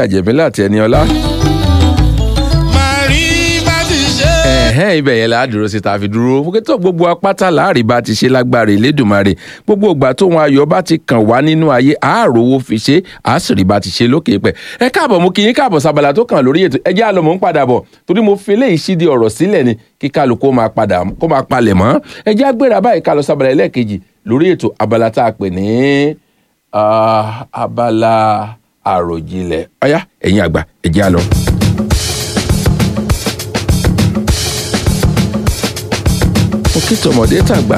alájà jẹ̀mílà àti ẹni ọlá. máa rí bá ti ṣe. ẹ̀hẹ́n ibẹ̀ yẹn la dúró sí ta fi dúró fúkẹ́tọ̀ gbogbo apáta láàrin bá ti ṣe lágbára ìlédùmarè gbogbo ìgbà tóun ayọ̀ bá ti kàn wá nínú ayé àáròwò fi ṣe àásìrì bá ti ṣe lókè pẹ̀ ẹ káàbọ̀ mú kí yín káàbọ̀ sábàlá tó kàn lórí ètò ẹjẹ́ àlọ́ mò ń padà bọ̀ torí mo fi eléyìí ṣídi ọ̀rọ̀ sílẹ̀ ni kí kálukú máa padà kó máa palẹ̀ mọ́ ẹjẹ́ àgbéra báyìí ká lọ sábàlá ẹlẹ́ẹ̀kejì lórí ètò abala tá a pè ní ah, abala àròjinlẹ̀ ọ̀yá ẹ̀yin àgbà ẹjẹ́ àlọ́. mo kí tọmọdé tàgbà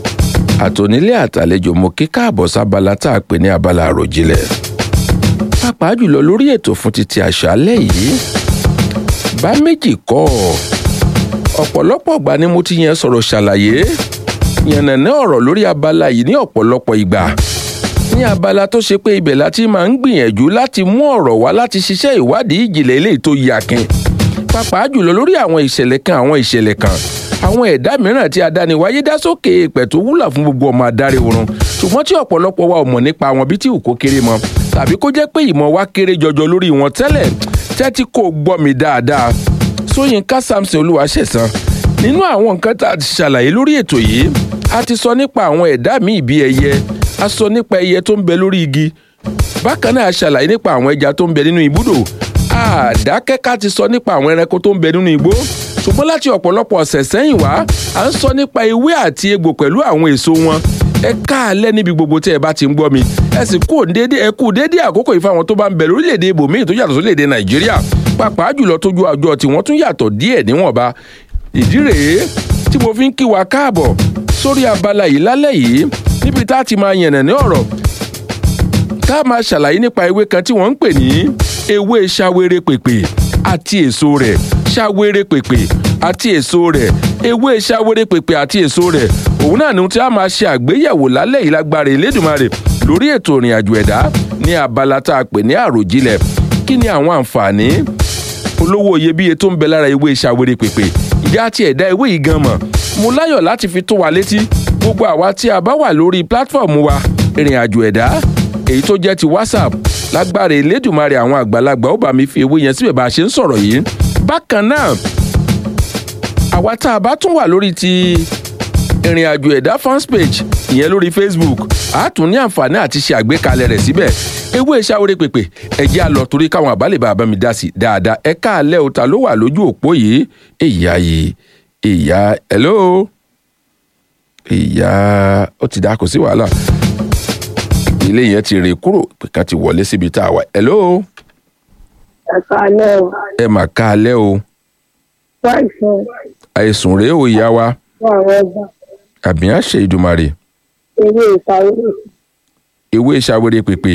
àtònílé àtàlejò mo kí káàbọ̀ sábala tá a pè ní abala àròjinlẹ̀ pàápàá jùlọ lórí ètò fún títí àṣálẹ́ yìí bá méjì kọ́ ọ ọ̀pọ̀lọpọ̀ ìgbà ni mo ti yẹn sọ̀rọ̀ ṣàlàyé yànnàná ọ̀rọ̀ lórí abala yìí ní ọ̀pọ̀lọpọ̀ ìgbà ní abala tó ṣe pé ibẹ̀ láti máa ń gbìyànjú láti mú ọ̀rọ̀ wá láti ṣiṣẹ́ ìwádìí ìjìnlẹ̀ eléyìí tó yakin pàápàá jùlọ lórí àwọn ìṣẹ̀lẹ̀ kan àwọn ìṣẹ̀lẹ̀ kan àwọn ẹ̀dá mìíràn tí adániwáyé dá sókè èèpẹ̀ tó wúlà fún gbogbo ọmọ adarí oorun ṣùgbọ́n tí ọ̀pọ̀lọpọ̀ wa ò mọ̀ nípa wọn bí tí òkó kéré mọ́ tàbí kó jẹ́ pé ìmọ̀ wa kéré jọjọ lórí wọn tẹ́lẹ̀ tẹ́tí kò gbọ́ mi dáadáa Ṣóyínká Samson Olúwaṣẹ̀san nínú àwọn nǹkan tá a ti ṣàlàyé lórí ètò yìí a ti sọ nípa àwọn ẹ̀dá míì bí ẹyẹ a sọ nípa ẹyẹ tó ń bẹ lórí igi bákan náà a ṣàlàyé nípa àwọn ẹja tó ń bẹ nínú ibùdó àdákẹ́ká ti sọ nípa àwọn ẹranko tó ń bẹ nínú igbó ṣùgbọ́n láti ọ̀pọ̀lọpọ̀ ọ̀sẹ̀ sẹ́yìn wá à ń sọ nípa ewé àti egbò pẹ̀lú àwọn èso wọn ẹ káàlẹ́ níbi gbogbo tí ẹ bá ti ń gbọ́ mi ẹ sì kú dédé ẹ kú dédé àkókò yìí fáwọn tó bá ń bẹ lórílẹ̀‐èdè ibòmíì tó yàtọ̀ sórílẹ̀‐èdè nàìjíríà pàápàá jùlọ tójú àjọ tí wọ́n tún yàtọ̀ díẹ̀ níwọ̀nba ìdí rèé tí mo fi ń kí wa káàbọ̀ sórí abala yìí lálẹ́ yìí níbi tá a ti máa yànnà ní ọ̀rọ̀ tá a máa ṣàlàyé nípa ewé kan tí wọ́n ń pè ní ewé ṣawere pèpè àti èso rẹ̀ ṣawere pèpè àti èso rẹ̀ ewé ṣawere pèpè àti èso rẹ̀ òun náà ni tí a máa ṣe àgbéyẹ̀wò lálẹ́ yìí lágbára Elédùmarè lórí ètò ìrìn àjò ẹ̀dá ní abala tá a pè ní àròjinlẹ̀ kí ni àwọn àǹfààní olówó iyebíye tó ń bẹ lára ewé ṣawere pèpè ìjà àti ẹ̀dá ewé yìí gan mọ̀ mo láyọ̀ láti fi tó wa létí gbogbo àwa tí a bá wà lórí pílátífọ̀mù wa ìrìn àjò ẹ̀dá èyí tó jẹ́ ti WhatsApp lágbára Elédùmarè àwọn àgbàlagbà ó bá mi fi ewé yẹn síbẹ̀ bá a ṣe ń sọ̀rọ̀ yìí bákan náà àwa tá a bá tún wà lórí ti ìrìn àjò ẹ̀dá fans page ìyẹn lórí Facebook a tún ní àǹfààní àti ṣe àgbékalẹ̀ rẹ̀ síbẹ̀ ewé ṣàwórè pèpè ẹ̀jẹ̀ àlọ́ torí káwọn àbálẹ̀ bàbá mi dá sí dáadáa ẹ káàlẹ́ o ta ló wà lójú òpó yìí ìyá yìí ìyá hello ìyá ó ti dá kò sí wàhálà ilé yẹn ti rè kúrò pé ká ti wọlé síbi tá a wà hello ẹ káalẹ́ o ẹ mà káàlẹ́ o fáìsàn àìsùn rèé o ìyá wa fún àwọn ọba àbí àṣẹ ìdùmarè eré ìsàwé ewé ṣàwérè pèpè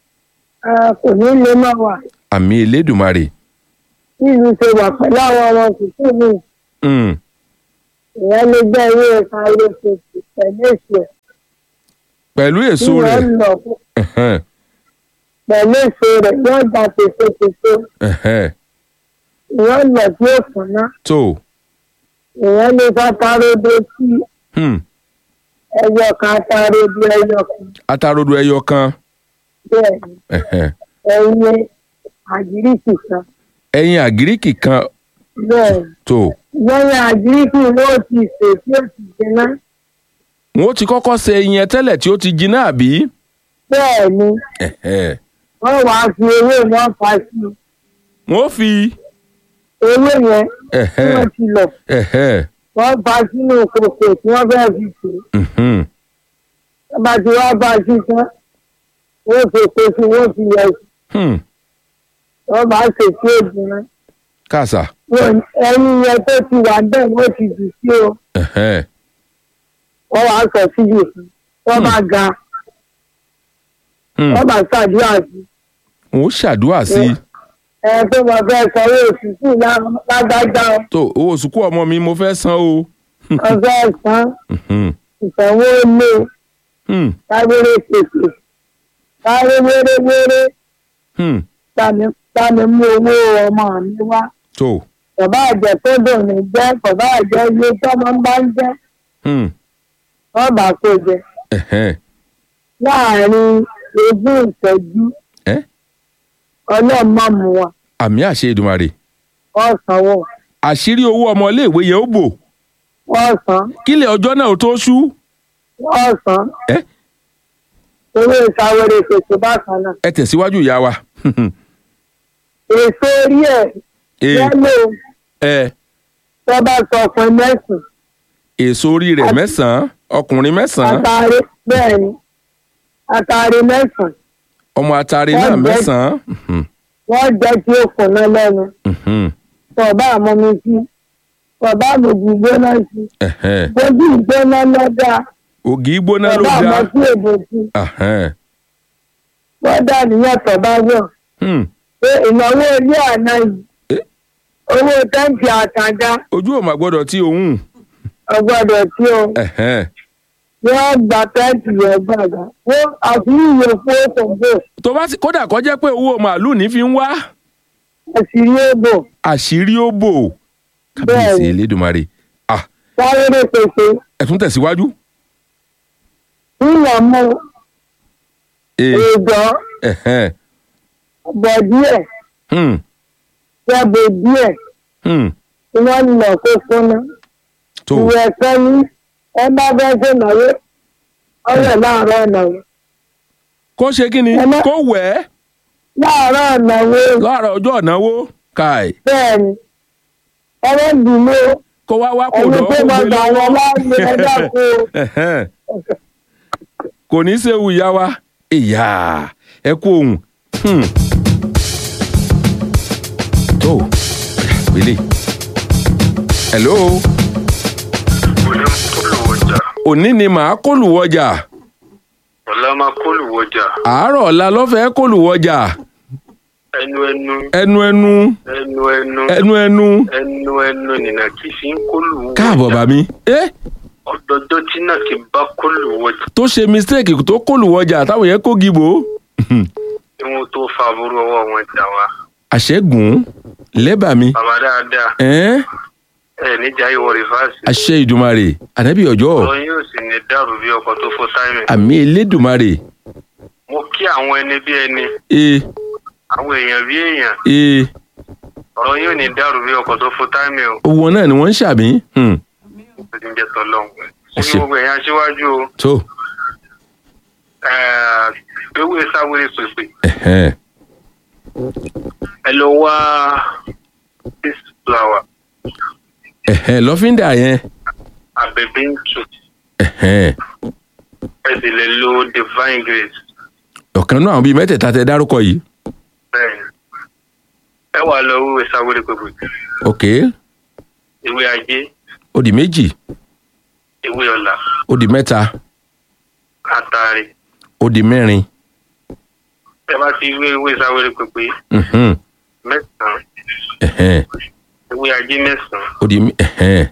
kò ní lè má wà àmì elédùmarè nílùú ṣe wà pẹ̀lú àwọn ọmọ tuntun mi Mm, ìyẹn lè gbẹ́ eré ìsàwé tuntun pẹ̀lú èso ẹ̀ pẹ̀lú tí èso wọ́n rẹ̀ lọ ẹ̀hẹ́n, pẹ̀lú èso rẹ̀ yóò gba tètè ẹ̀hẹ́n, ìyẹn lọ tí ó kùn ná tó ìyẹn lè fatarodo sí hmm, ẹyọ kan atarodo ẹyọ kan atarodo ẹyọ kan bẹ́ẹ̀ ni ẹ̀hẹ́n, ẹyin àjíríkì kan ẹyin àgíríkì kan bẹ́ẹ̀ ni tó lẹ́yìn àjíríkì ló ti sè tí ó ti jiná wọn ó ti kọ́kọ́ ṣe ẹyin yẹn tẹ́lẹ̀ tí ó ti jiná àbí bẹ́ẹ̀ ni ẹ̀hẹ́n, wọ́n wàá fi ewé wọn fa sí i. wọn ó fi ewé yẹn tí ẹ̀hẹ́n, wọ́n ti lọ ẹ̀hẹ́n, wọ́n fa sínú kòkò tí wọ́n fẹ́ẹ́ fi tù ú. mhm, wọ́n bá ti wá bá a sí tán wọ́n fi èpo sí i wọ́n fi yẹ sí i hmm, wọ́n bá ṣe sí òdùnrán. kàṣà ẹyin yẹn tó ti wà bẹ́ẹ̀ wọ́n ti jù sí o ẹ̀hẹ́n, wọ́n wàá sọ síbi fún wọ́n bá ga hmm, wọ́n bá ṣàdúrà sí i. wọn ó ṣàdúrà sí i ẹ tó mọ fẹ́ sanwó oṣù sí lágbájá tó owó sùkú ọmọ mi mo fẹ́ san o wọ́n fẹ́ san Mhm, ìsanwó lé hmm, káwéré pèsè káwé wéré-wéré hmm, bámi mú owó ọmọ mi wá. tó bàbá àjẹ tó dùn ní jẹ́ bàbá àjẹ ilé tọ́mọ bá ń jẹ́ hmm, wọ́n bá kó jẹ ẹ̀hẹ́n, láàrin ogún ìṣẹ́jú ẹ́ ọlọ́run má mú wa àmì àṣẹ ìdùmarè wọ́n sanwó àṣírí owó ọmọléèwé yẹn ó bò wọ́n san kílẹ̀ ọjọ́ náà ó tó ṣú wọ́n san ẹ owó ìsàwérè ṣètò bákan náà ẹ tẹ̀síwájú ìyá wa èso orí ẹ̀ Ee, yẹ́lò ẹ tó bá sọ fún mẹ́sàn-án èso orí rẹ̀ mẹ́sàn-án ọkùnrin mẹ́sàn-án àtàrí bẹ́ẹ̀ ni àtàrí mẹ́sàn-án ọmọ atare Wọ́n náà jẹ́- mẹ́sàn-án Mhm, wọ́n jẹ́ kí ó kùnà lẹ́nu mhm, tọ̀bá àmọ́mi sí tọ̀bá àmọ́jì gbóná sí ẹ̀hẹ́n. gbójú ìgbóná lọ́dà ògì gbóná ló tọ̀bá dá àmọ́ sí èdè sí ẹ̀hẹ́n. lọ́dà níyàn tọ̀bá yọ̀ Hmm, pé ìnáwó ilé àná yìí Eh. owó tẹ́ǹtì àtàdá ojú ò mà gbọ́dọ̀ tí òun ọgbọ́dọ̀ tí o ẹ̀hẹ́n. wọ́n gba tẹ́ǹtì yẹn gbàgbà wọ́n àṣírí ìwé fún òkòǹbò tó bá sì kódà kó jẹ́ pé owó màálù ní fi ń wá àṣírí èbò àṣírí ó bò kábíyèsí Bẹ́ẹ̀ni. elédùnmarè ah sáré pèsè ẹ tún tẹ̀síwájú. yíyan mú ee èèdọ́ ẹ̀hẹ́n. bọ̀ díẹ̀ Hmm, jẹ́bù díẹ̀ hmm. tí wọ́n ń lọ kó fúnná. tó ìwé ẹ̀fẹ́ ní ẹ bá fẹ́ ṣe náwó ọ̀rẹ́ láàárọ̀ ìnáwó. kó ṣe kí ni Ẹ má- kó wẹ̀ ẹ́ láàárọ̀ ìnáwó láàárọ̀ ọjọ́ ìnáwó káì bẹ́ẹ̀ ni ẹ̀rọ dùnú kó wá wá kò ẹni dán tó kó máa gbé gbà wọn lọ́wọ́ láàyè ẹ̀dá kó Ẹ̀hẹ́n. kò ní í ṣe ewu ìyá wa ìyá ẹ kú ohun Hmm. tó pélé hello òní kólùwọjà òní ni màá kólùwọjà ọ̀la máa kólùwọjà àárọ̀ ọ̀la lọ́fẹ̀ẹ́ kólùwọjà ẹnu ẹnu ẹnu ẹnu ẹnu ẹnu ẹnu ẹnu ẹnu ẹnu nìna kí fi ń kólùwọjà káàbọ̀ bàmí ẹ ọdọọdọ tí náà ti bá kólùwọjà tó ṣe mistake tó kólùwọjà táwọn yẹn kó gìbò tí wọn tó fa aburú ọwọ́ wọn jà wá àṣẹgùn lẹ́bàmí bàbá dáadáa ẹ́n ẹ níjà ìwọ rìfáàsì àṣẹ ìdùmarè ànábì ọjọ́ ọ̀rọ̀ yóò sì ní dàrú bí ọkọ̀ tó fọ́ táìmì àmì elédùmarè mo kí àwọn ẹni bí ẹni ee àwọn èèyàn bí èèyàn ee ọ̀rọ̀ yóò ní dàrú bí ọkọ̀ tó fọ́ táìmì o owó náà ni wọ́n ń ṣàmì Hmm. ó ti ń jẹ tọ́lọ́hún Ẹ sí ṣé. gbogbo ẹ̀yàn aṣíwájú o tó ẹ̀ẹ́ ewé sáwéré pèpè ẹ̀hẹ́n. ẹ lọ wá this flower ẹ̀hẹ́n lọ́fíńdà yẹn àbẹ̀bẹ̀ ń tù ẹ̀hẹ́n. ẹ sì lè lo divine grace ọ̀kan náà àwọn bíi mẹ́tẹ̀ẹ̀ta tẹ dárúkọ yìí bẹ́ẹ̀ ni. ẹ wà lọ ewé sáwéré pèpè ok ewé ajé ó di méjì ewé ọ̀la ó di mẹ́ta àtàrí ó di mẹ́rin ẹ bá ti ewé ewé sáwéré pèpè Mhm. mẹ́sàn-án ẹ̀hẹ́n. ewé ajé mẹ́sàn-án ó di ẹ̀hẹ́n.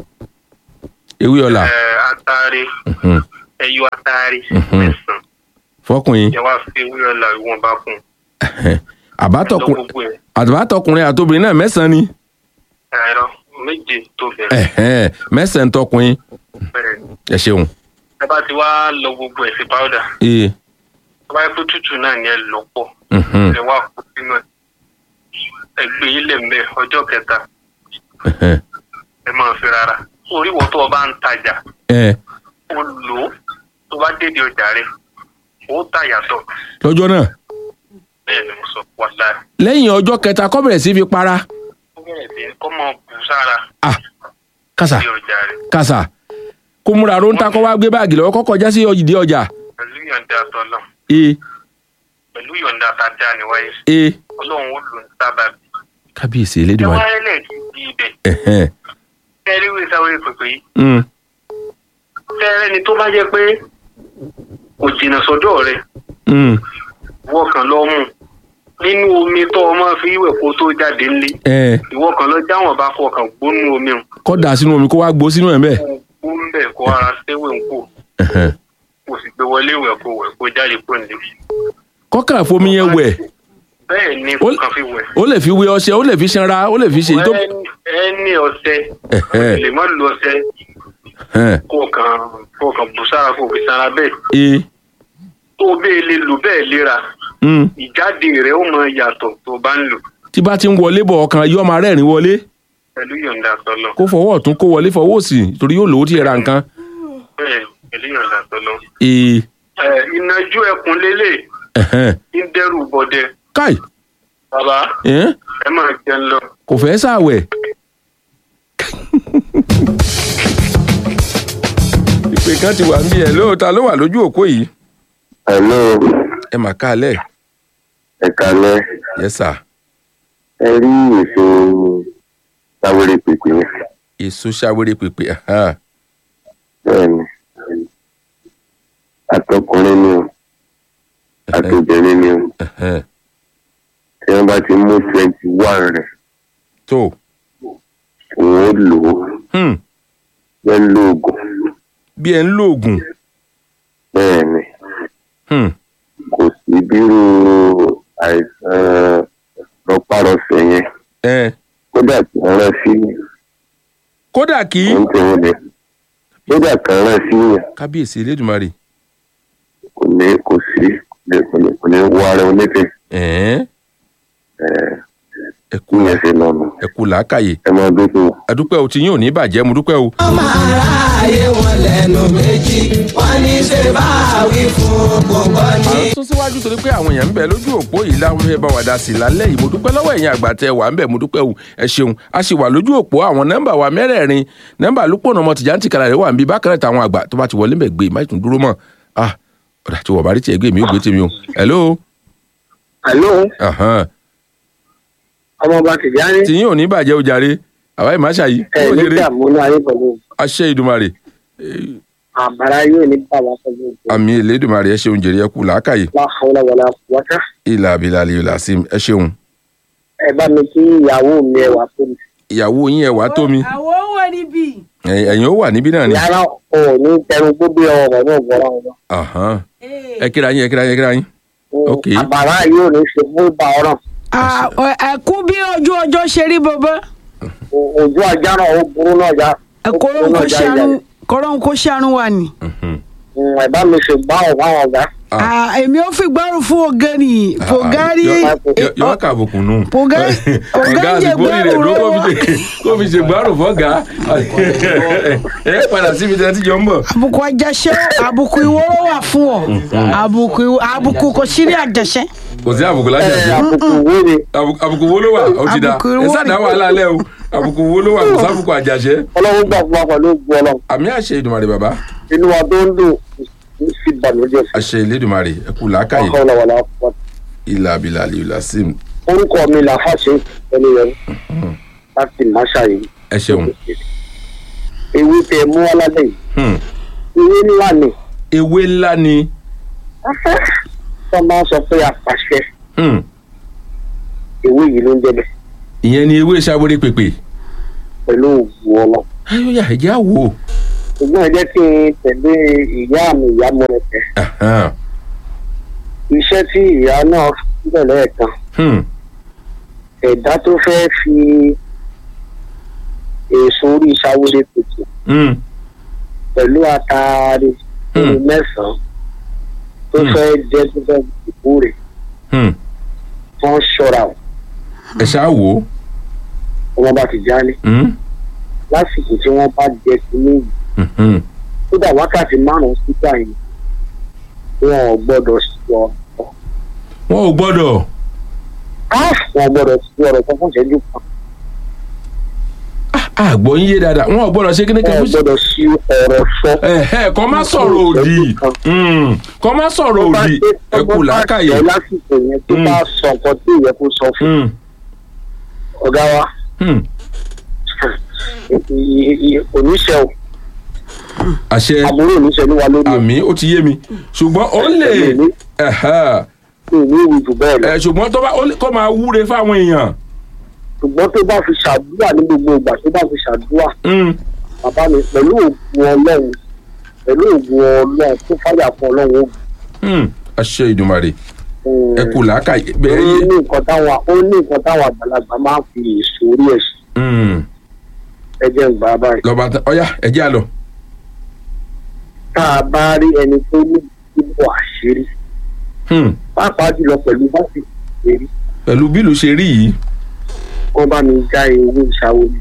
ewé ọ̀la ẹ àtàrí Mhm. ẹyọ àtàrí Mhm. mẹ́sàn-án fọkùnrin ẹ wá fi ewé ọ̀la ìwọ̀n bá kún ẹ̀hẹ́n. ẹ lọ àbátọkùnrin gbogbo ẹ àbátọkùnrin àtobìnrin náà mẹ́sàn-án ni ẹ̀rọ méje tó bẹ̀rẹ̀ ẹ̀hẹ́n. mẹ́sàn-án tọkùnrin bẹ̀rẹ̀ ni. ẹ ṣeun ẹ bá ti wá lọ gbogbo ẹ̀ sí powder ee tó bá yẹ pé tútù náà ni ẹ lọ pọ̀ Mhm. ẹ wá kó sínú ẹ ẹ gbé ilé mbẹ ọjọ́ kẹta ẹ̀hẹ́n. ẹ máa fi rárá orí wọ tó o bá ń tajà ẹ ó lò ó tó bá dédé ọjà rẹ ó tà yàtọ̀ lọ́jọ́ náà bẹ́ẹ̀ ni mo sọ wàlá lẹ́yìn ọjọ́ kẹta kó bẹ̀rẹ̀ sí fi para ó bẹ̀rẹ̀ sí kọ́ mọ bù sára ah kàsà sí ọjà rẹ kàsà kó múra ló ń ta kó wá gbé báàgì lọ́wọ́ kó kọjá sí ìdí ọjà pẹ̀lú yọ̀ǹda tọ́lọ̀ ee pẹ̀lú yọ̀ǹda tàdá níwáyé ee ọlọ́run ó lò ń sábà bí kábíyèsí ẹ elédùnmarè wá ẹlẹ́ ti ibẹ̀ ẹ̀hẹ́n. tẹ́rí wí sáwé pèpè yìí Mm. tẹ́rẹ́ ni tó bá jẹ́ pé kò jìnnà sọ́dọ̀ rẹ Mm. ìwọ kan lọ mú nínú omi tó o máa fi wẹ̀ kó tó jáde ńlé ẹ ìwọ kan lọ jáwọn bá kọ kàn gbónú omi o kó dà sínú omi kó wá gbó sínú ẹ̀ bẹ́ẹ̀ kó ń bẹ̀ kó ara séwé ń kó ẹ̀hẹ́n. kó sì gbé wọlé ìwẹ̀ kó wẹ̀ kó jáde kó nílé. kọ́kà fomi yẹn wẹ̀ bẹ́ẹ̀ ni Ó- kó kàn fi wẹ̀. ó lè fi wé ọṣẹ ó lè fi ṣanra ó lè fi ṣe èyí tó Ẹni- ẹni ọṣẹ Ẹ̀hẹ́. lè má lo ọṣẹ ẹ̀hẹ́n. kó kàn kó kàn bù sára kó fi sára bẹ́ẹ̀ ee tó bẹ́ẹ̀ lè lò bẹ́ẹ̀ léra Mm. ìjáde rẹ̀ ó mọ yàtọ̀ tó bá ń lò tí bá ti ń wọlé bọ̀ ọkàn yóò máa rẹ́rìn wọlé pẹ̀lú yọ̀ǹda tọ́lọ́ kó fọwọ́ ọ̀tún kó wọlé fọwọ́ òsì torí yóò lówó tí ẹ ra nǹkan. bẹ́ẹ̀ pẹ̀lú yọ̀ǹda tọ́lọ́. ee ẹ ìnajú ẹkùn lélẹ̀ ẹ̀hẹ́n. ń dẹ́rù bọ̀dẹ káì bàbá ẹ̀hẹ́n. ẹ máa jẹun lọ. kò fẹ́ sàwẹ̀. ìpè kan ti wà ń bí ẹ lóòótọ́ ló wà lójú òpó yìí Hello, ẹ mà kálẹ̀ ẹ kalẹ́. yes sir Ẹ rí èso sáwéré pèpè yẹn. èso ṣàwérè pèpè ẹ̀hán. Bẹ́ẹ̀ni, àtọkùnrin ni o, àtobìnrin ni o. ẹ̀hẹ́n. Tí wọ́n bá ti mú twenty one rẹ̀, tó òun ó lò ó. hmm. Wọ́n ń lo oògùn. bí ẹ ń lo oògùn Bẹ́ẹ̀ni, hmm. kò sí bírú àìsàn rọpárọsẹ̀ yẹn. ẹ Kódà kí wọ́n rán sí kódà kí òun tí wọ́n lè. Kódà kan rán sí yẹn, kábíyèsí elédùnmarè kò ní kò sí kò ní kò ní wọ ara onífẹ̀ẹ́. ẹ̀ẹ́n. Ẹ̀ẹ́ ẹ kú kí yẹn ṣe lọ́nà. ẹ kú làákàyè ẹ máa dúpọ̀. adúpẹ́ o ti yín ò ní bàjẹ́ mo dúpẹ́ o. ọmọ aráyé wọn lẹ́nu méjì wọ́n ní ṣe bá wí fún gbogbo à ní. ń sún síwájú torí pé àwọn èèyàn ń bẹ lójú òpó yìí láwọn fẹ́ bá wa dá sí i lálẹ́ yìí mo dúpẹ́ lọ́wọ́ ẹ̀yin àgbà tẹ wà ń bẹ̀ mo dúpẹ́ o ẹ ṣeun a sì wà lójú òpó àwọn nọ́mbà wa mẹ́rẹ̀ẹ̀rin nọ́mbà lúpọ̀nà ọmọ tìjà ń tìkàrà rẹ̀ wà ń bí bákan náà táwọn àgbà tó bá ti wọlé ń bẹ̀ gbé má tún dúró mọ́ ah ọ̀dà tí wọ́n bá rí tiẹ̀ gbé mi ó gbé tèmi o hello Àló, ahan. ọmọọba Tìjání, tìyín ò ní bàjẹ́ o jàre àwa ìmọ̀ àṣà yìí ẹ̀ ó ní jèrè ìdààmú ayé pẹ̀lú àṣẹ ìdùmarè àbára yóò ní bàbá pẹ̀lú àmì ìlédùmarè ẹ ṣeun jèrè ẹ kú làákàyè láhàúlà wàlá wákà. ìlà àbílà àlè ìlà sí ẹ ṣeun Ẹ bá mi kí ìyàwó mi ẹwà fún mi. ìyàwó yín ẹ wá tó mi àwọn wà níbí. ẹ̀yin ẹ̀yin ó wà níbí náà ni. Yàrá ò ní tẹnu gbogbo ọ̀rọ̀ náà gbọ́ra wọn. Ahan. ẹ kíra yín ẹ kíra yín ẹ kíra yín. Ok. Àbàrá yóò ní ṣe fún ìgbà ọ̀rọ̀. ẹkú bí ojú ọjọ́ ṣe rí bọ́bọ́ Ojú ajá náà ó burú náà já. kọ́rọ́n kó ṣàánú kọ́rọ́n kó ṣàánú wà ní. Mhm. Ẹ bá mi ṣe gbá ọ̀gá àwọn ọ̀gá. Ah. Ah, èmi ò fi gbárù fún ọ̀gẹ́ni fògárí Yọ- yọ wá kàbùkù nù. Fògá- Fògá ọ̀gá jẹ àsìkò rẹ̀ gbárù ló kó lọ́wọ́. fi ṣe kó fi ṣe gbárù fọ́gà. ẹ padà síbi tí a ti jọ ń bọ̀. àbùkù àjàṣẹ́ àbùkù ìwọ́rọ̀ wà fún ọ àbùkù ìwọ- àbùkù kò sí ní àjàṣẹ́. kò sí àbùkù lájà Ẹ sí. àbùkù wo ni Àbùkù- àbùkù wo ló wà ó ti da Àbùkù ẹ wo sàdá ni? wàhálà alẹ́ o àbùkù wo ló wà kò sábùkù àjàṣẹ́. ọlọ́run gbà fún wa pẹ̀lú ògùn ọlọ́run. àmì àṣẹ ìdùmarè bàbá Inú wa tó ń dùn kì í sì bànújẹ́ sí. àṣẹ ìlédùmarè ẹ kú làákàyè Láhàúlà wàlá wákà. ìlà àbílà àlè ìlà sim Orúkọ mi là fàṣẹ ẹni yẹn láti máṣá yìí. ẹ ṣeun. Ewé tẹ mú alálẹ̀ yìí. Hmm. Ewé ńlá ni. ewé ńlá ni. Tó máa ń sọ pé apàṣẹ Hmm. ewé yìí ló ń jẹ́ bẹ́ẹ̀ ìyẹn ni ewé ṣàwérè pèpè. pẹ̀lú ògùn ọlọ́run. ayọ̀yà ẹ̀jẹ̀ á wò ó. ṣùgbọ́n ẹ jẹ́ kí n tẹ̀lé ìyá mi ìyá mo rẹ̀ tẹ̀. Ahan. iṣẹ́ tí ìyá náà bẹ̀rẹ̀ ẹ̀kan Hmm. ẹ̀dá tó fẹ́ fi èso orí ìṣàwérè pèsè Hmm. pẹ̀lú àtàrí orí Hmm. mẹ́sàn-án tó Hmm. fẹ́ jẹ́ tó fẹ́ dìbò rẹ̀ Hmm. wọ́n ṣọ́ra o. ẹ ṣáà wò ó. ọmọ bá ti já ní Hmm. lásìkò tí wọ́n bá jẹ sí ní yìí Hmm. kódà wákàtí márùn-ún sígbà yìí wọn ò gbọ́dọ̀ sọ wọn ò gbọ́dọ̀. wọn ò gbọ́dọ̀ sọ ọ̀rọ̀ kan fún ìṣẹ́jú kan àgbọ̀ yín yé dáadáa wọn ò gbọ́dọ̀ ṣe kíní wọn kan ò fún. gbọ́dọ̀ sí ọ̀rọ̀ sọ. ẹ̀hẹ́ kọ́ má sọ̀rọ̀ òdì Hmm. kọ́ má sọ̀rọ̀ Tó bá òdì dé- ẹ tó kú bá làákàyè. tẹ̀ lásìkò yẹn tó Mm. bá sọ nǹkan tí ìyẹn kó sọ fún Hmm. ọ̀gá wa Hmm. oníṣẹ́ o àṣẹ àbúrò oníṣẹ́ ló wà lórí àmì ó ti yé mi ṣùgbọ́n ó lè Èmi- ẹ̀hẹ́ èmi ní ìwé jù bẹ́ẹ̀ lọ ẹ̀ ṣùgbọ́n tó bá ó lè- kó máa wúre fáwọn èèyàn. ṣùgbọ́n tó bá fi ṣàdúrà ní gbogbo ìgbà tó bá fi ṣàdúrà Hmm. bàbá mi pẹ̀lú òògùn ọlọ́run pẹ̀lú òògùn ọlọ́run tó fàyà fún ọlọ́run ó Hmm. àṣẹ ìdùmarè gùn. ẹ kú làákàyè ó bẹ́ẹ̀ ní yé. nǹkan táwọn ó ní nǹkan táwọn àgbàlagbà máa ń fi èso orí ẹ̀ sí Hmm. ẹjẹ́ ń gbà á báyìí. lọ́ba tán ọ̀yá ẹ jẹ́ àlọ́. tá a bá rí ẹni tó ní ìbò àṣírí Hmm. pàápàá jùlọ pẹ̀lú báṣì èrí pẹ̀lú bílù ṣe rí yìí wọ́n bá mi já ewé ìṣàwọlé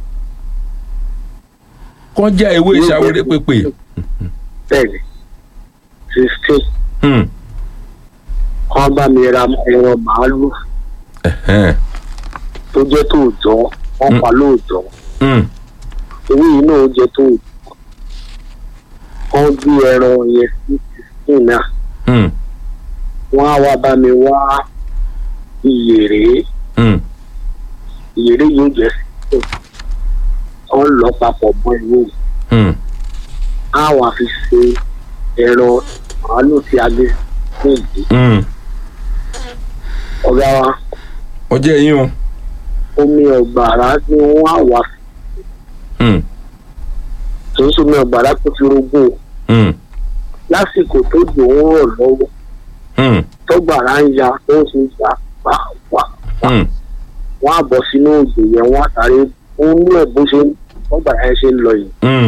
kán já ewé ìṣàwérè pépè. bẹ́ẹ̀ni sixteen Hmm. wọ́n bá mi ra ẹran màálù Ẹ̀hẹ́n. tó jẹ́ tòòjọ́ wọ́n pa lóòjọ́ Hmm. ewé yìí náà ó jẹ́ tòòjọ́ wọ́n gbé ẹran yẹn sí sixteen náà Hmm. wọ́n á wá bá mi wá ìyèrè Hmm. ìyèrè yóò jẹ́ sixteen wọ́n lọ papọ̀ mọ́ ewé yìí Hmm. á wà fi ṣe ẹran màálù tí a gbé sí ìdí Hmm. ọ̀gá wa ọjọ́ yín o. omi ọ̀gbàrá ni wọ́n á wà Hmm. kì í ṣe omi ọ̀gbàrá tó fi rogún o Hmm. lásìkò tó dùn ún rọ̀ lọ́wọ́ Hmm. tọ́gbàrá ń ya tó ń ṣe ya pàápàá Hmm. wọ́n á bọ̀ sínú òjò yẹn wọ́n á sáré ó ní ẹ̀ bó ṣe tọ́gbàrá yẹn ṣe ń lọ yìí Hmm.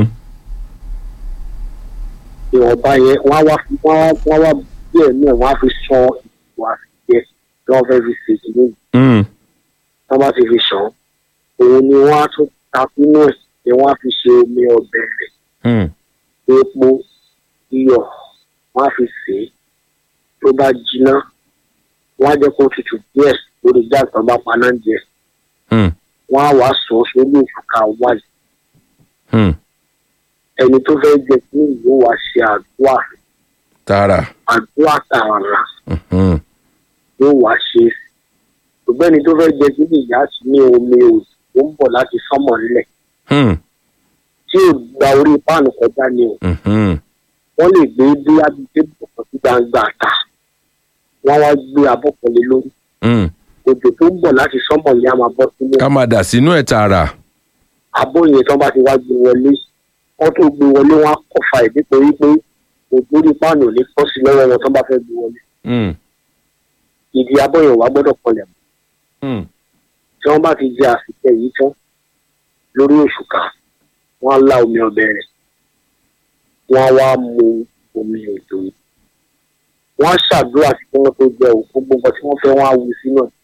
ìwọ̀nba yẹn wọ́n á wá fi wọ́n á wọ́n á wá díẹ̀ náà wọ́n á fi san ìwà àfijẹ́ tí wọ́n fẹ́ fi ṣe ìdílé yìí Hmm. tí wọ́n bá ti fi sàn òun ni wọ́n á tún ta sínú ẹ̀ ni wọ́n á fi ṣe omi ọbẹ̀ rẹ̀ Hmm. epo iyọ̀ wọ́n á fi sè é tó bá jiná wọ́n á jẹ́ kó tutù díẹ̀ lórí gáàsì tó bá paná díẹ̀ Hmm. wọ́n á wàá sọ sórí òṣùkà wáyé Hmm. ẹni tó fẹ́ jẹ kí ìlú wa ṣe àdúrà tààrà. àdúrà tààrà Hmm. yóò wá ṣe é ṣùgbọ́n ẹni tó fẹ́ jẹ kí ìyá sí ní omi òjò tó ń bọ̀ láti sánmọ̀ nílẹ̀ Hmm. tí ò gba orí páànù kọjá ni o Hmm. wọ́n lè gbé dé abídé bọ̀kan sí gbangba àtà wọ́n wá gbé abọ́kànlé lórí Hmm. òjò tó ń bọ̀ láti sánmọ̀ ni a máa bọ́ sínú ká máa dà sínú ẹ̀ tààrà. abọ́ yẹn tó bá ti wá gbé wọlé wọ́n tó gbé wọlé wọ́n á kọfà ẹ̀ nítorí pé òjò orí páànù ò ní pọ́ sí lọ́wọ́ wọn tó bá fẹ́ gbé wọlé Hmm. ìdí abọ́ yẹn wá gbọ́dọ̀ kọlẹ̀ mọ́ Hmm. tí wọ́n bá ti jẹ àsìkò yìí tán lórí òṣùkà wọ́n á lá omi ọbẹ̀ rẹ̀ wọ́n á wá mu omi òjò yìí wọ́n á ṣàdúrà sí kí wọ́n tó jẹ òkú gbogbo tí wọ́n fẹ́ wọ́n á wù sínú ẹ̀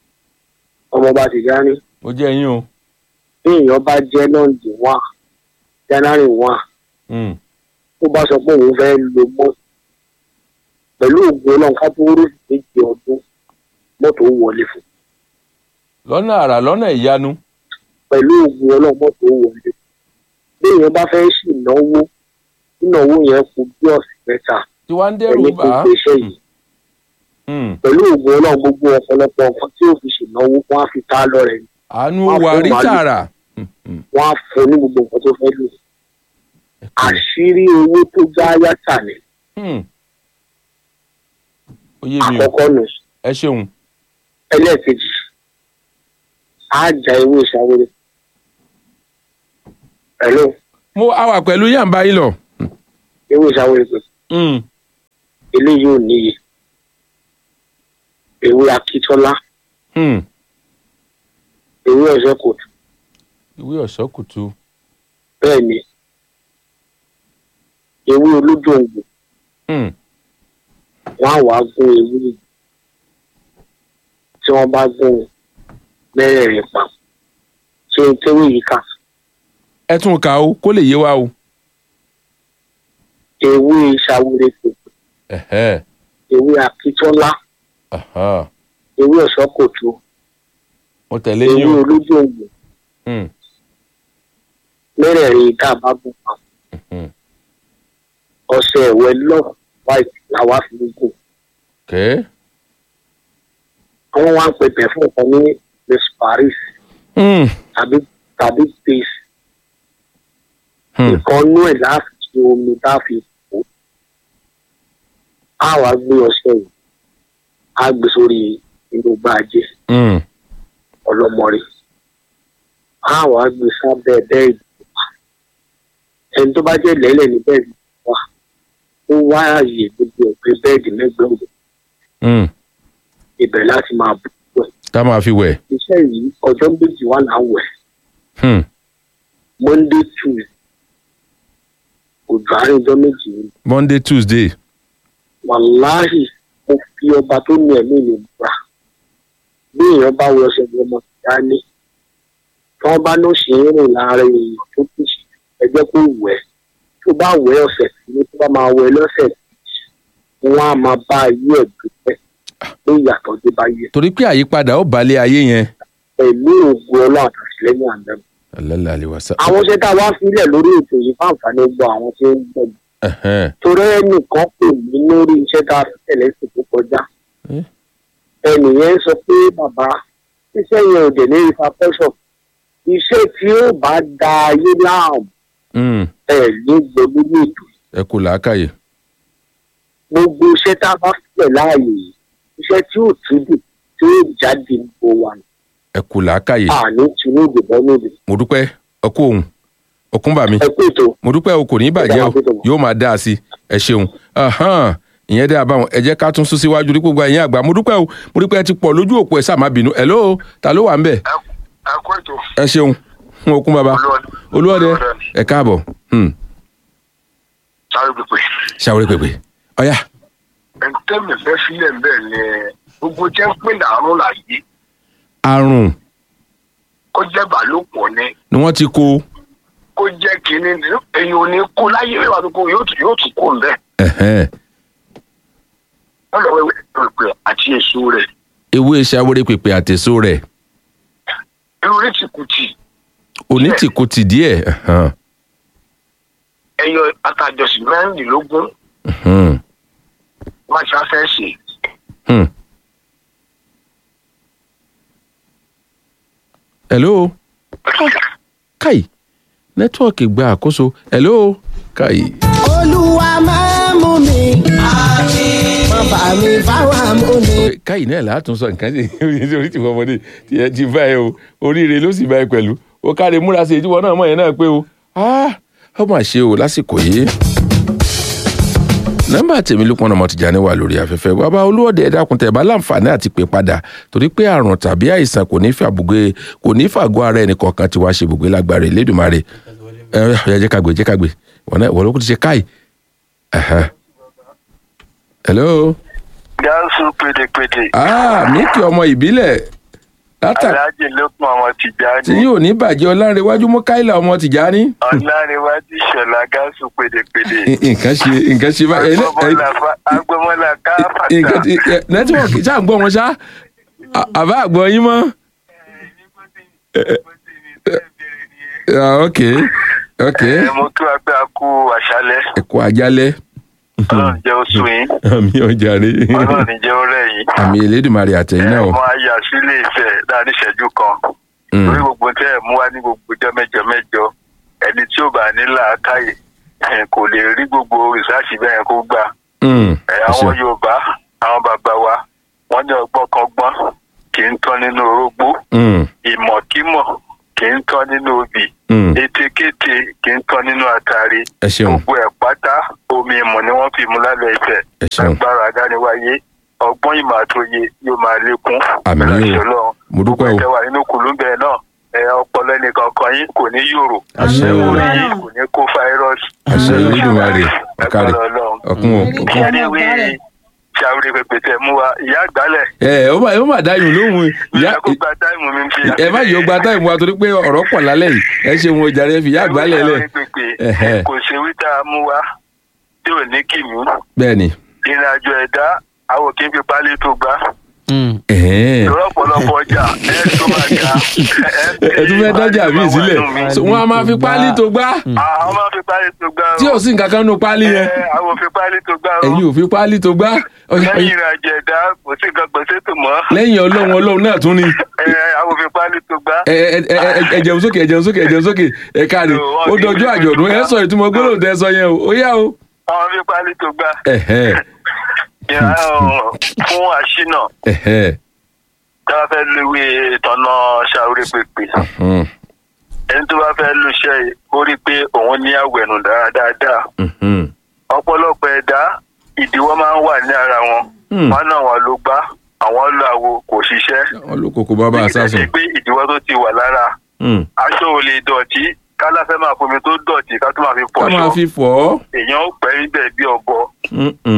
ọmọ bá ti dání ó jẹ́ yín o. bí èèyàn bá jẹ́ lọ́ǹdì wá jánárì wá Hmm. tó bá sọ pé òun fẹ́ lo mọ́ pẹ̀lú ògùn ọlọ́run ká tó rí méjì ọdún mọ́tò wọlé fún lọ́nà àrà lọ́nà ìyanu. pẹ̀lú ògùn ọlọ́run mọ́tò wọlé bí èèyàn bá fẹ́ sì náwó ìnáwó yẹn kù bí ọ̀sẹ̀ mẹ́ta tí wàá ń dẹ́rù ẹni bà tó á. gbéṣẹ́ yìí Hmm. pẹ̀lú ògùn ọlọ́run gbogbo ọ̀pọ̀lọpọ̀ nǹkan tí òfin ṣènáwó wọn á fi tá a lọ rẹ̀ àánú Wọ́n á wà fún rí màálù. tààrà. Hmm. Hmm. wọn á fún ní gbogbo nǹkan tó fẹ́ lò àṣírí owó tó já yàtà ni Hmm. ó yé mi o àkọ́kọ́ nù ẹ ṣeun. ẹlẹ́ẹ̀kejì á já ewé ìṣàwérè pẹ̀lú mo a wà pẹ̀lú yàǹbá yín lọ. ewé ìṣàwérè pé Hmm. eléyìí ò níye ewé akíntọ́lá Hmm. ewé ọ̀sẹ̀ kò tù ìwé ọ̀ṣọ́ kùtù. bẹ́ẹ̀ ni ewé olójú òǹgbò Hmm. wọn á wàá gún ewé yìí. tí wọ́n bá gún mẹ́rẹ̀ẹ̀rin pa ṣé n tẹ́wé yìí kà ẹ tún kà ó kó lè yé wa o. ewé ìṣàwérè pé Ẹ̀hẹ́. ewé akíntọ́lá Aha. ewé ọ̀sẹ̀ kò tù mo tẹ̀lé ewé yín o. olójú òǹgbò Hmm. mẹ́rẹ̀ẹ̀rin tá a bá gún pa Hmm. ọṣẹ ẹ̀wẹ̀ lọ́ọ̀ white làwa fi ń gùn kẹ́. àwọn wa ń pèpè fún ọkàn ní miss paris Hmm. tàbí tàbí pace Hmm. nǹkan nú ẹ̀ láti ṣe omi tá a fi kó a wá gbé ọṣẹ yìí a gbé sórí inú gbàjẹ Hmm. ọlọmọrin a wá gbé sábẹ́ bẹ́ẹ̀dì ẹni tó bá jẹ́ lẹ́lẹ̀ ní bẹ́ẹ̀dì wà ó wá ààyè gbogbo ẹ̀gbẹ́ bẹ́ẹ̀dì mẹ́gbẹ̀ẹ́ òun Hmm. ibẹ̀ láti máa bù wẹ̀ ká máa fi wẹ̀. iṣẹ́ yìí ọjọ́ méjì wà láwẹ̀ Hmm. monday tuesday òjò àárín ọjọ́ méjì ni monday tuesday. wàláhì mo fi ọba tó ní ẹ̀mí mi gbà bí èèyàn bá wọ ọṣẹ ní ọmọ ìyá ní tí wọ́n bá ló ṣe ń rìn láàárín èèyàn tó kù sí ẹgbẹ́ kó wẹ̀ tó bá wẹ̀ ọ̀sẹ̀ tí tó bá máa wẹ̀ lọ́sẹ̀ tí wọ́n á máa bá ayé ẹ̀ dúpẹ́ pé ìyàtọ̀ dé bá yẹ torí pé àyípadà ó balẹ̀ ayé yẹn. pẹ̀lú ògùn ọlọ́run àtàtìlẹ́yìn àná alẹ́ àlẹ́ wa sá. àwọn iṣẹ́ tá a wá sílẹ̀ lórí ètò yìí fún àǹfààní gbọ́ àwọn tí ó ń gbọ́ Ẹ̀hẹ́n. torí ẹnìkan pè mí lórí iṣẹ́ tá a fi tẹ̀lé sí tó kọjá Eh? ẹnìyẹn sọ pé bàbá iṣẹ́ yẹn ò dẹ̀ ní ifá pẹ́sọ̀ iṣẹ́ tí ó bá da ayé láàmú Mm, ẹ̀ ní gbogbo ní ètò ẹ kú làákàyè. gbogbo iṣẹ́ tá a bá sílẹ̀ láàyè yìí iṣẹ́ tí ó túdù tí ó jáde gbogbo wa ní ẹ kú làákàyè. àní tinú ìdìbò níbi mo dúpẹ́ ọkọ òun ọkùn bà mí. ẹ kú ètò mo dúpẹ́ o kò ní bàjẹ́ o yóò máa dáa sí i ẹ ṣeun Ahan, ìyẹn dẹ́ àbáwọn ẹ jẹ́ ká tún sún síwájú ní gbogbo ẹ̀yìn àgbà mo dúpẹ́ o mo dúpẹ́ ẹ ti pọ̀ lójú òpó ẹ̀ sáà má bínú hello ta ló wà ń bẹ̀ ẹ kú ètò ẹ ṣeun fún okun bàbá olúwọ̀dẹ ẹ káàbọ̀ Hmm, sáré pípé ṣàwórí pèpè ọ̀yà ẹ̀ńtẹ́mì fẹ́ sílẹ̀ bẹ́ẹ̀ ni gbogbo jẹ́ ń pè láàrún láyé àrùn kó jẹ́ bàlòpọ̀ ni ni wọ́n ti kó kó jẹ́ kínní ni èyàn ò ní kó láyé wíwá tó kó yóò tún yóò tún kó ń bẹ́ẹ̀ ẹ̀hẹ́n. wọ́n lọ wẹ́wẹ́ pèpè àti èso rẹ̀ ewé ṣàwórí pèpè àtẹ̀só rẹ̀ irú rẹ̀ ti kù tì òní ti kó ti díẹ̀ ẹ̀hẹ́n. ẹyọ atajọsìn mẹ́rìndínlógún Hmm, má ṣe afẹ́ ṣe hmm. hello kai nẹ́tíwọ̀kì gba àkóso hello kai. olúwa máa mú mi má bà mí fáwọn amúni. káyì náà látún sọ nǹkan sí orí tí ọmọdé tí ẹ ti bá ẹ o oríire ló sì bá ẹ pẹ̀lú o káre múra sí ìdíwọ́ náà mọ̀ yẹn náà pé o Ah, ó mà ṣe o lásìkò yìí. nọ́mbà tèmi ló pọn ọmọ tìjà ní wà lórí afẹ́fẹ́ bàbá olúwọ̀dẹ ẹ dákun tẹ̀ bá láǹfààní àti pè padà torí pé àrùn tàbí àìsàn kò ní fàbùgbé kò ní fàgọ́ ara ẹnì kọ̀ọ̀kan tí wàá ṣe bùgbé lágbára Elédùmarè ẹ ẹ jẹ́ ká gbé jẹ́ ká gbé wọ́n náà wọ́n ló kó ti ṣe káì. Ẹ̀hẹ́. hello gáàsù pédépédé ah mi kí ọmọ ìbílẹ̀ látà aláàjì lókun ọmọ tí tìjáni yóò ní bàjẹ́ ọlárẹ̀wájú mọ́káìlà ọmọ tìjání. ọlárẹwájú ìṣọlá gáàsù pédépédé nǹkan ṣe nǹkan ṣe báyìí. ẹ- ẹ- agbọmọlá káfàtà nǹkan ti ẹ, nẹ́tíwọ̀kì ṣáà ń gbọ́ wọn ṣá À- àbá àgbọ̀ yín mọ́. Ah, ok ok ẹ mo kí wa pé a kú àṣálẹ́ ẹ̀kọ́ àjálẹ̀ Ọlọ́run jẹ́ oṣù yín àmì ọjàre Ọlọ́run jẹ́ ọ̀rẹ́ yín àmì Elédùmarè àtẹ̀yìn náà. ẹ mọ ayé àsílẹ ìfẹ́ láàrin ìṣẹ́jú kan Mm, lórí gbogbo tẹ ẹ mú wá ní gbogbo ọjọ́ mẹ́jọ mẹ́jọ ẹni tí ò bá ní làákàyè ẹ, kò lè rí gbogbo rìsáàsì bẹ́ẹ̀ kó gbà mm, ẹ, ẹ àwọn ṣeun. Yorùbá àwọn bàbá wa wọ́n ní ọgbọ́n kan gbọ́n kì í tán nínú orógbó Mm, ìmọ̀kímọ̀ kì í tán nínú obì mm, ètekéte kì í tán nínú àtàrí ẹ ṣeun gbogbo ẹ̀ pátá omi ìmọ̀ ni wọ́n fi mú lálẹ́ ìfẹ́ ẹ ṣeun agbára àdániwáyé ọgbọ́n ìmọ̀ àtòye yóò máa lékún Àmín o. Láṣẹ Ọlọ́run. mo dúpẹ́ o gbogbo ẹ̀wà nínú kùlùbẹ̀ náà ẹ ọpọlọ ẹnìkan kan yín kò ní yòrò Àṣẹ o. orí yín kò ní kó fáírọ́ọ̀sì àṣẹ Elédùmarè ọ̀kàrẹ̀ agbára Ọlọ́run. ọ̀kun o ọ̀kun. kí ẹni wí ṣàwùrẹ́ pẹpẹ tẹ mú wa ìyá àgbálẹ̀ ẹ ó mà ó mà dáyùn lóhùn ìyá ìyá kó gba táìmù mi fi ẹ má yọ gba táìmù wa torí pé ọ̀rọ̀ pọ̀ lálẹ́ yìí ẹ ṣe wọn ìjà rẹ fi ìyá àgbálẹ̀ lẹ̀ Ẹ̀hẹ́. kò ṣe wí tá a mú wa tí ò ní kìmí bẹ́ẹ̀ ni. ìrìn àjò ẹ̀dá àwọn kì í fi pálí tó gbá Ẹ̀hẹ́n. lọ́pọ̀lọpọ̀ ọjà ẹ̀ tó máa ga ẹ tún fẹ́ dájà mí sílẹ̀ So, wọ́n á máa fi páálí tó gbá àwọn máa fi pálí tó gbá tí ò sí nǹkan kan nù páálí yẹn ẹ, àwọn fi pálí tó gbá o. ẹ̀yin ò fi páálí tó gbá Ọya, lẹ́yìn ọya. ìrìn àjò ẹ̀dá kò sí nǹkan gbèsè tó mọ́ lẹ́yìn ọlọ́run ọlọ́run náà tún ni ẹ, àwọn fi pálí tó gbá. ẹ ẹ ẹ ẹ- ẹ jẹun sókè ẹ jẹun sókè ẹ jẹun sókè ẹ káre ó dọjọ́ àjọ̀dún ẹ sọ ìtumọ̀ gbólóhùn tẹ sọ yẹn o ó yá o. àwọn fi pálí tó gbá. Ẹ̀hẹ́n. ìyá ọ̀, fún àṣìnà Ẹ̀hẹ́n. tí wọ́n fẹ́ lùwé ìtọ́nà ṣàwúrẹ́ pèpè Hmm. ẹni tó bá fẹ́ lùṣẹ́ yìí ó rí i pé òun ní àwẹ̀nù dáadáa Mhm. ọ̀pọ̀lọpọ̀ ẹ̀dá ìdíwọ́ máa ń wà ní ara wọn Hmm. wọn náà wọn ló gbá àwọn lọ àwo kò ṣiṣẹ́ wọn ló kókó bàbá àsásùn. Nígbà tí pé ìdíwọ́ tó ti wà lára Hmm. aṣọ ò lè dọ̀tí kálá fẹ́ máa fomi tó dọ̀tí ká tó máa fi ká máa pọ̀ṣọ fi fọ̀ ọ́. èèyàn ó pẹ́ níbẹ̀ bí ọ̀bọ Mm-mm.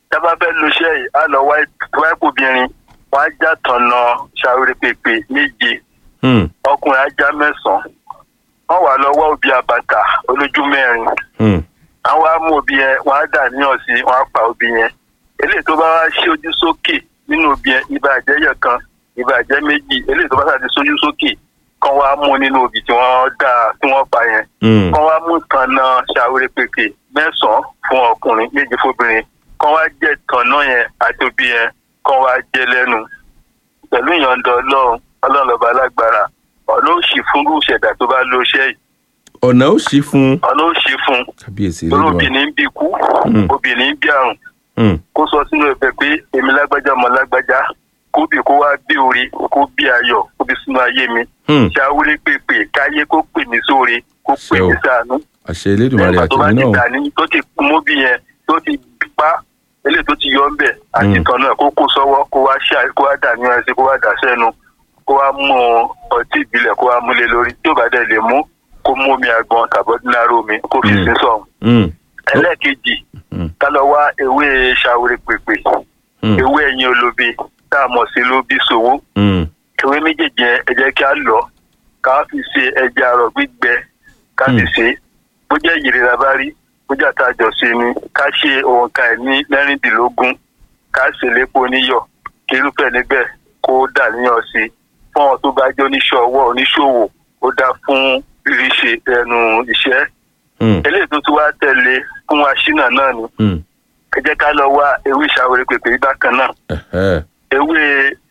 tábà fẹ́ lo iṣẹ́ yìí á lọ wáìpù obìnrin wọ́n á já tọ̀nà ṣàwérè pèpè méje Hmm. ọkùnrin á já mẹ́sàn-án wọ́n wà lọ wá òbí àbàtà olójú mẹ́rin Hmm. àwọn á mú òbí yẹn wọ́n á dà níyàn sí wọ́n á pa òbí yẹn eléyìí tó bá wá ṣí ojú sókè nínú òbí yẹn ìbàjẹ́ yẹ̀ kan ìbàjẹ́ méjì eléyìí tó bá sàti sójú sókè kan wá mú nínú òbí tí wọ́n dá tí wọ́n pa yẹn Hmm. kan wá mú tànà ṣàwérè pèpè mẹ́sàn-án fún ọkùnrin méje fóbìnrin kan wá jẹ́ tànà yẹn àti òbí yẹn kan wá jẹ́ lẹ́nu pẹ̀lú ìyọ̀ǹda ọlọ́run ọlọ́run lọ́ba alágbára ọ̀nà òṣì fún ìṣẹ̀dá tó bá lo iṣẹ́ yìí ọ̀nà ó ṣí fún ọ̀nà òṣì fún kábíyèsí torí lẹ́dùn obìnrin ń bí ikú Mm. obìnrin ń bí àrùn Hmm. kó sọ sínú ẹ̀bẹ̀ pé èmi lágbájá ọmọ lágbájá kó bì kó wá bí orí kó bí ayọ̀ kó bí sínú ayé mi Hmm. ṣàwúrí pèpè káyé kó pè mí sóore kó pè Ṣé o. mí sànú àṣẹ elédùnmarè nígbà tó bá àtẹ̀mí ti náà dà ní tó ti mú bí yẹn tó ti pa eléyìí tó ti yọ ń bẹ̀ àti Mm. kan náà kó kó sọ́wọ́ kó wá ṣá kó wá dà ní ẹsẹ̀ kó wá dà sẹ́nu kó wá mú ọtí ìbílẹ̀ kó wá múlé lórí tí ò bá dẹ̀ lè mú kó mú omi àgbọn tàbọ́dúnárò omi kó fi Mm. sí sọ̀hún Hmm. ẹlẹ́ẹ̀kejì Mm. ká lọ wá ewé ṣàwúrí pèpè Hmm. ewé ẹ̀yìn olóbe tá a mọ̀ sí lóbi sòwò Hmm. ewé méjèèjì yẹn ẹ jẹ́ kí á lọ ká fi ṣe ẹja àrọ̀ gbígbẹ ká fi Mm. ṣe é bó jẹ́ ìyèrè la bá rí bó jẹ́ àtàjọ sí ni ká ṣe òǹkà ẹ̀ ní mẹ́rìndínlógún ká ṣe lépo níyọ̀ kí irúfẹ́ níbẹ̀ kó dà níyàn sí i fún àwọn tó bá jẹ́ oníṣẹ́ ọwọ́ oníṣòwò ó dá fún ríṣe ẹnu iṣẹ́ Hmm. eléyìí tó tún wá tẹ̀lé fún aṣínà náà ni Hmm. ẹ jẹ́ ká lọ wá ewé ìṣàwérè pèpè yìí bákan náà Ẹ̀hẹ́. ewé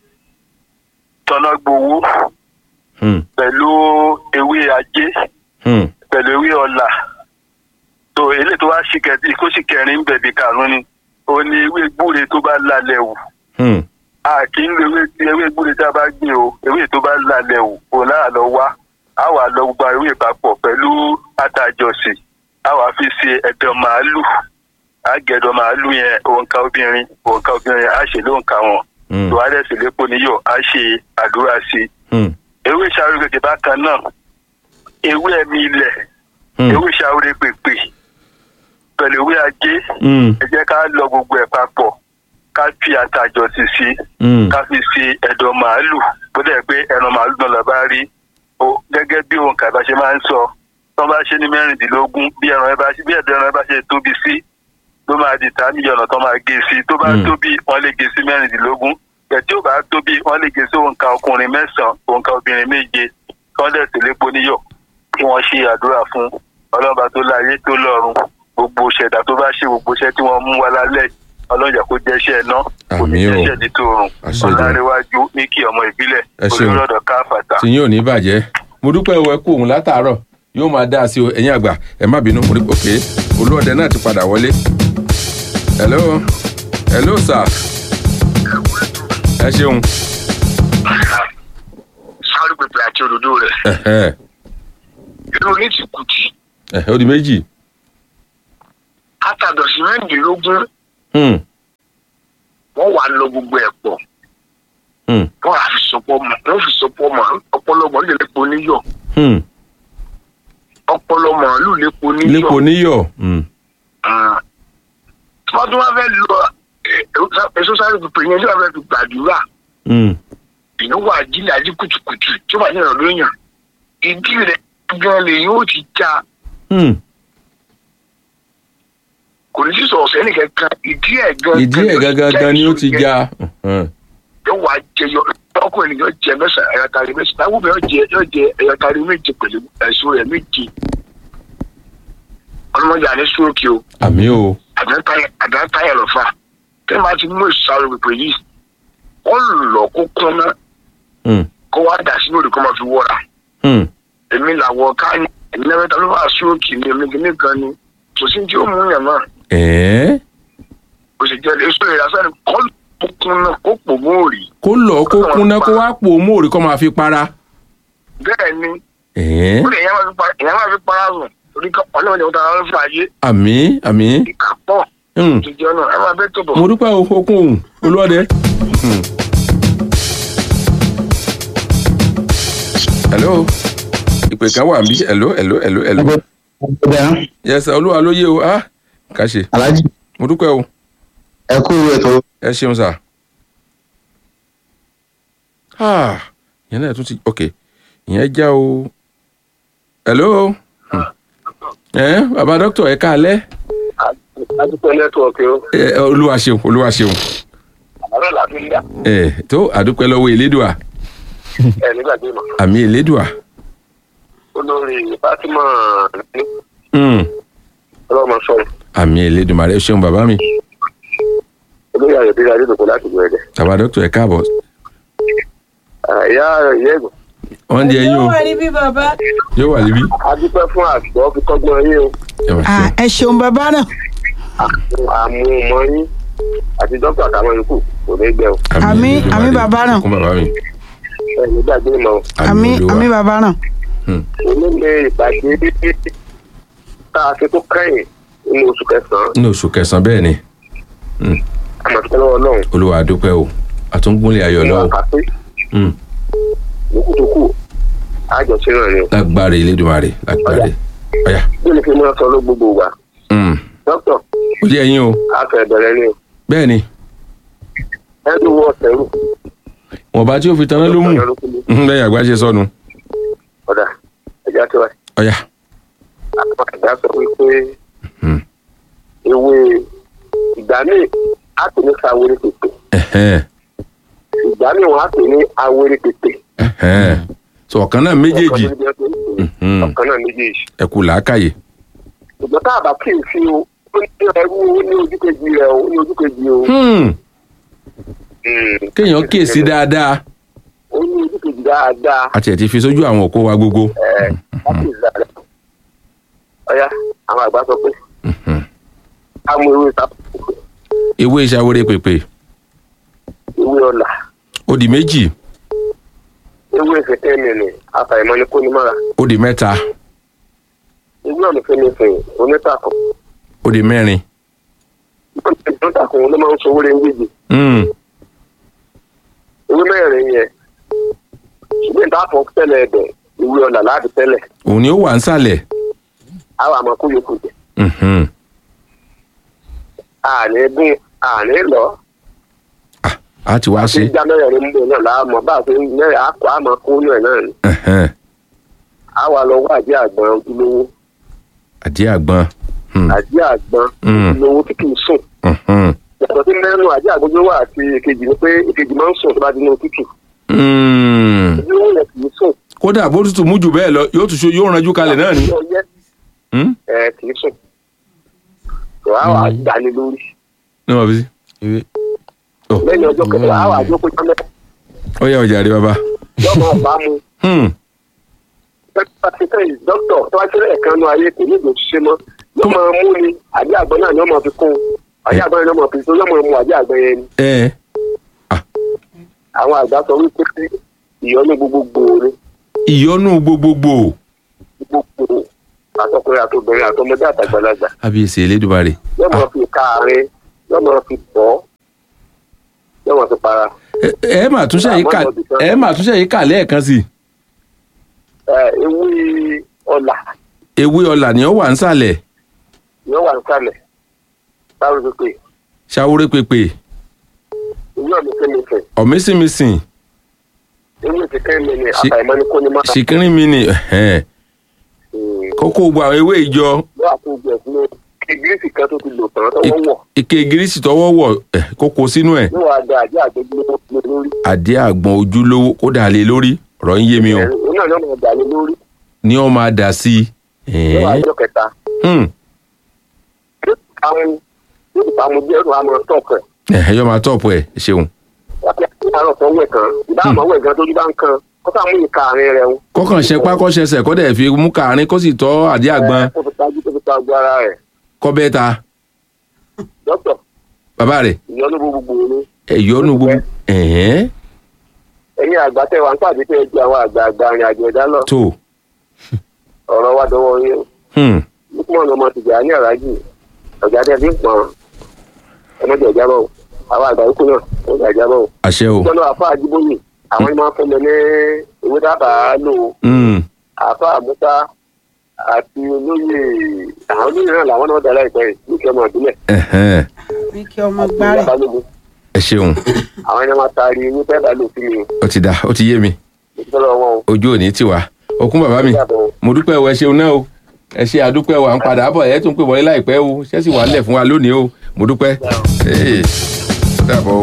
tọ́nàgbowó Hmm. pẹ̀lú ewé ajé Hmm. pẹ̀lú ewé ọ̀là tó eléyìí tó wá sí kẹtì kó sì kẹrin ń bẹ̀bí karùn-ún ni ó ní ewé gbúre tó bá lálẹ́ wù Hmm. a kì í lo ewé ewé gbúre tá a bá gbìn o ewé tó bá lálẹ́ wù kò náà lọ wá a wà lọ gba ewé papọ̀ pẹ̀lú àtàjọsìn a wà fi ṣe ẹ̀dọ̀ màálù a gẹ̀dọ̀ màálù yẹn òǹkà obìnrin òǹkà obìnrin a ṣe lóǹkà wọn Hmm. tó wá dẹ̀ sí lépo níyọ̀ a ṣe àdúrà sí i Hmm. ewé ìṣàrò gègé bákan náà ewé ẹ̀mí ilẹ̀ Hmm. ewé ìṣàrò pèpè pẹ̀lú ewé ajé Hmm. ẹ jẹ́ ká lọ gbogbo ẹ̀ papọ̀ ká fi àtàjọsìn sí i Hmm. ká fi ṣe ẹ̀dọ̀ màálù bó dẹ̀ pé ẹran màálù náà la bá rí o gẹ́gẹ́ bí òǹkà bá ṣe máa ń sọ tó bá ṣe ní mẹ́rìndínlógún bí ẹran ẹ bá ṣe bí ẹ̀dọ̀ ẹran ẹ bá ṣe tóbi sí ló máa di ta mílíọ̀nù tó máa gé sí tó bá Mm. tóbi wọ́n lè gé sí mẹ́rìndínlógún ẹ̀ tí ó bá tóbi wọ́n lè gé sí òǹkà ọkùnrin mẹ́sàn-án òǹkà obìnrin méje kí wọ́n dẹ̀ tẹ̀lé poníyọ̀ kí wọ́n ṣe àdúrà fún ọlọ́ba tó láyé tó lọ́run gbogbo ṣẹ̀dá tó bá ṣe gbogbo iṣẹ́ tí wọ́n mú wá lálẹ́ ọlọ́jà kó jẹ́ iṣẹ́ náà kò ní Àmín o. jẹ́ iṣẹ́ ní tòrùn Àṣẹ Èdùmàrè. ọ̀làríwájú ní kí ọmọ ìbílẹ̀ Ẹ ṣeun. olórọ̀dọ̀ káfàtà. tí yín ò ní bàjẹ́ mo dúpẹ́ o ẹ kú òun látàárọ̀ yóò máa dá sí o ẹ̀yin àgbà ẹ má bínú mo rí òkè olúọdẹ náà ti padà wọlé. hello hello sir ẹ ṣeun sáré pèpè àti òdòdó rẹ̀ ẹ̀hẹ́, irú ní ti kùtì ẹ̀hẹ́, ó di méjì àtàdọ̀sí mẹ́rìndínlógún Hmm, wọ́n wà lọ gbogbo ẹ̀ pọ̀ hmm, wọ́n á fi sọpọ̀ mọ́ wọ́n fi sọpọ̀ mọ́ ọpọlọmọ lè lépo níyọ̀ hmm. ọpọlọmọ lù lépo níyọ̀ lépo níyọ̀ Hmm, Ah. tí wọ́n tún wá fẹ́ lọ eh, èso sáré pèpè yẹn tí wọ́n fẹ́ fi gbàdúrà hmm. èèyàn wà jílẹ̀ àjí kùtùkùtù tí ó wà ní ìrọ̀lẹ́ èèyàn ìdí rẹ̀ gan lè yóò ti já Hmm. kò ní sí sọ̀ọ̀sẹ̀ nìkankan ìdí ẹ̀ gan ìdí ẹ̀ gangan ni ó ti já Hmm, yóò wá jẹyọ ọkọ ènìyàn jẹ mẹ́sàn ẹyọtari mẹ́sàn àwọn obìnrin jẹ yóò jẹ ẹyọtari méje pẹ̀lú ẹ̀sùn rẹ̀ méje ọlọmọdé àní sóòkè o àmì o àdáńtáyà lọ́fà tí wọ́n bá ti mú ìsàrò pèpè yìí ó lọ kó kúnná Hmm, kó wá dà sínú òdì kó máa fi wọ́ra hmm. èmi làwọ̀ ká ní èmi náà mẹ́ta ló bá sóòkè ní èmi kìíní kan ni kò sí tí ó mú yàn náà ẹ̀ẹ́ kò sì jẹ́ èso ìrasẹ́ ni kọ́ ló kúnná kó pò móòrì kó lọ kó kúnná kó wá pò ó móòrí kó máa fi para bẹ́ẹ̀ ni ẹ̀ẹ́ ó lè yẹn máa fi para èèyàn máa fi para sùn torí kọ́ ọlọ́run ìjọba tààrà fún ayé àmì àmì ìkà pọ̀ Hmm. tó jẹ́ náà ẹ máa bẹ́ tó bọ̀. mo dúpẹ́ o okun òun olúọdẹ. Hmm. hello ìpè kan wà níbí hello hello hello hello Ọ̀dà yes olúwa ló yé o ah kà ṣe Aláàjì mo dúpẹ́ o ẹ kú ìwé ètò ẹ ṣeun sà. Ah, ìyẹn náà tún ti ok ìyẹn já o. hello. Hmm. ẹ bàbá dókítà ẹ káalẹ́. adúpẹ́ nẹ́tíwọ̀kì o ẹ olúwa ṣeun olúwa ṣeun. àárọ̀ làbí ń dá ẹ tó àdúpẹ́ lọ́wọ́ elédùà ẹ̀ nígbàgbé mọ́ àmì elédùà. olórí fatima ní Hmm. ọlọ́mọ sọ̀rọ̀ àmì elédùmarè ẹ ṣeun bàbá mi. olórí ayọ̀dẹ́rẹ́ adédọ̀kọ̀ láti gbẹ̀rẹ̀ bàbá dókítà ẹ káàbọ̀. ìyá ìyá ẹ̀gbọ́n wọ́n di ẹyin o yóò wà níbí bàbá. yóò wà níbí. adúpẹ́ fún àgbọ̀ fi kọ́gbọ́n yín o ẹ wà Ah, ṣeun. ẹ ṣeun bàbá náà. àmú ọmọ yín àti dókítà àtàwọn yòókù kò ní gbẹ o Àmì- Elédùmarè. àmì bàbá náà. kún bàbá mi. ẹ̀ nígbàgbé mọ́ o àmì Olúwa. àmì bàbá náà. onílé ìpàdé tá a ṣe tó kẹ́yìn nínú oṣù kẹsàn-án ní oṣù kẹsàn-án bẹ́ẹ̀ ni àmọ̀tẹ́kẹ́ lọ́wọ́ náà olúwa àdúpẹ́ o àtúngbónlé ayọ̀ ní lọ́wọ́ àkàtì Hmm. lókùtókù àjọṣe náà ni o lágbára elédùmarè lágbára ọ̀yà. bí ni kí n máa sọ ló gbogbo wa Hmm. dókítà ó jẹ́ ẹyin o a fẹ́ bẹ̀rẹ̀ ni o bẹ́ẹ̀ ni ẹnu wọ ọ̀sẹ̀rù wọn bá tí ó fi taná ló mú Hmm, lẹ́yìn àgbà ṣe sọnù ọ̀dà ẹ̀já tó wáyé ọ̀yà. àwọn àgbà sọ wípé Hmm. ewé ìgbà míì á pè ní sawere pèpè Ẹ̀hẹ́n, ìgbà míì wọn á pè ní awere pèpè ẹ̀hẹ́n. sọ ọ̀kan náà méjèèjì ọ̀kan náà méjèèjì. Mhm. ọ̀kan náà méjèèjì ẹ kú làákàyè. ṣùgbọ́n tá a bá kí n fi o ó ní ẹrú ó ní ojú kejì rẹ o ó ní ojú kejì o. Hmm. Hmm. kéèyàn kíyèsí dáadáa ó ní ojú kejì dáadáa àti ẹ̀ ti fi sójú àwọn òkú wa gbogbo. ẹ̀ láti ìlànà. ọ̀ya àwọn àgbà sọ pé Mhm. ká mú ewé sápò ewé ìṣàwérè pèpè ewé ọ̀là ó di méjì ewé ìfẹ̀tẹ́ mìíràn àfàìmọ́ ní kó ní mọ́ra ó di mẹ́ta ewé ọ̀nà fẹ́nifẹ̀ẹ́ onítàkùn ó di mẹ́rin. onítàkùn ló máa ń sọ owó rẹ̀ ń gbèjì Hmm. ewé mẹ́rin yẹn ṣùgbọ́n ìta fọ́ tẹ́lẹ̀ ẹ̀dẹ̀ ewé ọ̀là láti tẹ́lẹ̀ òun ni ó wà ń sàlẹ̀. àwọn àmọ́ kó yòókù jẹ Mhm. àní gún àní lọ a ti wá àti ṣe. ìjà mẹ́rin ń bọ̀ náà láàmú bá a fi mẹ́rin àkọ́ àmọ́ kó nù ẹ̀ náà ni Ẹ̀hẹ́n. àwa lọ wá àjẹ́ àgbọn ojúlówó àdí àgbọn. Hmm. àjẹ́ àgbọn Mm. ojúlówó tí kì í sùn Mhm. yàtọ̀ sí mẹ́rin àjẹ́ àgbọn ojúlówó àti èkejì ni pé èkejì máa ń sùn tó bá di ní òtútù Hmm. ojúlówó yẹn kì í sùn kódà bó tutù mú jù bẹ́ẹ̀ lọ yóò tún ṣe yóò ranjú kalẹ̀ náà ni. ọyẹ́ Hmm? ẹ kì í sùn tó àwa dání lórí ní wọn fi sí. Oh. lẹ́yìn ọjọ́ kẹta àwa àjókòó jọ mẹ́ta ó yà ọjà rí bàbá. yọmọ ọba mu Hmm. pẹ́pẹ́ ti tẹ́yìn dókítà tó wá sílẹ̀ kan nú ayé kò ní ìdò ṣiṣẹ́ mọ́ yóò máa mú ni àjẹ́ àgbọn náà ni wọ́n máa fi kún un àjẹ́ àgbọn náà ni wọ́n máa fi kún un yóò máa mú àjẹ́ àgbọn yẹn ni ẹ àwọn àgbà sọ wípé ìyọnu gbogbogbò ni ìyọnu gbogbogbò gbogbogbò àtọkùnrin àtobìnrin àtọmọdé àtàgbàlagbà àbíyèsí elédùmarè. yóò máa fi káàárín yóò máa fi bọ́ yóò máa fi para ẹ ẹ mà túnṣe yìí kà ẹ mà túnṣe yìí kà lẹ́ẹ̀kan sí i. ẹ ewé ọ̀là ewé ọlà ni ó wà ń sàlẹ̀ yóò wà nísàlẹ̀ báwo ló pè ṣàwórè pèpè ewé ọ̀nà kẹ́mẹ́fẹ̀ ọ̀mísìmísìn ewé ìfẹ́kẹ́ mi ni Ṣì- àfàìmọ́ ní kó ní máa ṣìkìrín mi ni ẹ̀hẹ́n. kókó gba àwọn ewé ìjọ yóò àtúnjẹ sínú gírísì kan tó ti lò tán tọwọ́ wọ̀ ike gírísì tọwọ́ wọ̀ ẹ̀, kókó sínú ẹ̀ yóò wá da àjẹ́ àgbẹ̀gbẹ̀ lórí àdé àgbọn ojúlówó kó dà lé lórí ọ̀rọ̀ ń yé mi o òun náà yóò máa dà lé lórí ní ó máa dà sí i. yóò wá ẹ̀hẹ́n. jọ kẹta Hmm. àwọn yóò ti pàmò díẹ̀ ló wà máa tọ̀kọ̀ ẹ̀ ẹ̀hẹ́n, yóò máa tọ̀pù ẹ̀ ṣeun. wọ́n ti àárọ̀ tó wẹ̀ kan ìbá àmọ́ wẹ̀ gan tójú bá ń kan kó sáà mú ìka àárín rẹ̀ ń kọ́kàn ṣe pákọ́ṣẹsẹ̀ kọ́ dẹ̀ fi mú kàárín kó sì tọ́ àdé àgbọn kó fi tajú kó fi ta gbọ́ ara rẹ̀ kọ́ bẹ́ẹ̀ ta dókítà bàbá rẹ̀ ìyọnu gbogbo ni ẹ̀yọ́nú gbogbo ẹ̀hẹ́n ẹ̀yin àgbà tẹ wà ń pàdé tẹ ju àwọn àgbààgbà arìn àjò ẹ̀dá lọ tó ọ̀rọ̀ wa dọwọ́ yín hmm. lukman ọmọ tìjà ní àràjì ọ̀gá tẹ fi ń pọ̀n ẹmọdé ọ̀já bọ̀ o. àwọn àgbà yòókù náà ó ń ọ̀já bọ̀ o. àṣẹ o ìjọba àfa àjíbóyè àwọn máa ń fún mi ní ìwé dábàá lò ó. Hmm. àfa àmúta àti olóyè àwọn olóyè náà làwọn náà dá láìpẹ́ yìí ní ìkẹ́mọ̀ ìbílẹ̀ ẹ̀hẹ́n. ní kí ọmọ gbárẹ̀. balógun ẹ ṣeun àwọn ẹni máa taari ewé fẹ́ bá lò sí mi ó ti dà ó ti yé mi ìtọ́lọ́ wọn o. ojú òní tiwa okun bàbá mi mo dúpẹ́ o ẹ ṣeun náà o ẹ ṣe àdúpẹ́ o à ń padà bọ̀ ẹ tún pè wọlé láìpẹ́ o ṣẹ́sì wà nílẹ̀ fún wa lónìí o mo dúpẹ́ ee ó dàbọ̀ o.